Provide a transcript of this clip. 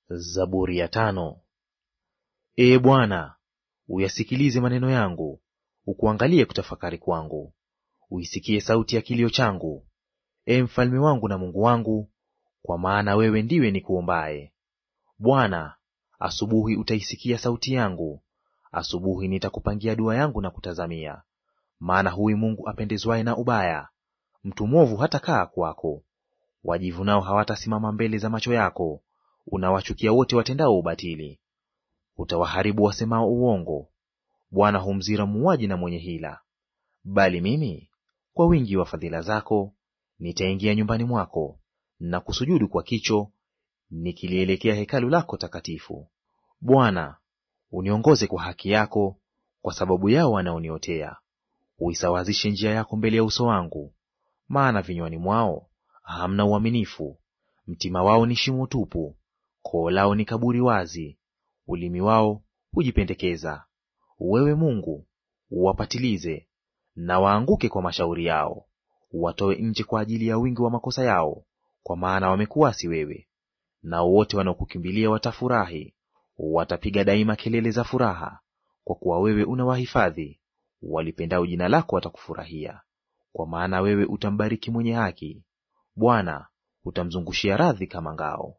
Zaburi ya tano. Ee Bwana, uyasikilize maneno yangu, ukuangalie kutafakari kwangu. Uisikie sauti ya kilio changu, ee mfalme wangu na Mungu wangu, kwa maana wewe ndiwe nikuombaye. Bwana, asubuhi utaisikia sauti yangu, asubuhi nitakupangia dua yangu na kutazamia. Maana huwi Mungu apendezwaye na ubaya, mtu mwovu hatakaa kwako. Wajivunao hawatasimama mbele za macho yako, unawachukia wote watendao ubatili. Utawaharibu wasemao uongo. Bwana humzira muuaji na mwenye hila. Bali mimi kwa wingi wa fadhila zako nitaingia nyumbani mwako na kusujudu kwa kicho, nikilielekea hekalu lako takatifu. Bwana, uniongoze kwa haki yako kwa sababu yao wanaoniotea. Uisawazishe njia yako mbele ya uso wangu, maana vinywani mwao hamna uaminifu. Mtima wao ni shimo tupu, koo lao ni kaburi wazi, ulimi wao hujipendekeza. Wewe Mungu, uwapatilize na waanguke kwa mashauri yao, uwatoe nje kwa ajili ya wingi wa makosa yao, kwa maana wamekuasi wewe. Nao wote wanaokukimbilia watafurahi, watapiga daima kelele za furaha, kwa kuwa wewe unawahifadhi. Walipendao jina lako watakufurahia, kwa maana wewe utambariki mwenye haki. Bwana utamzungushia radhi kama ngao.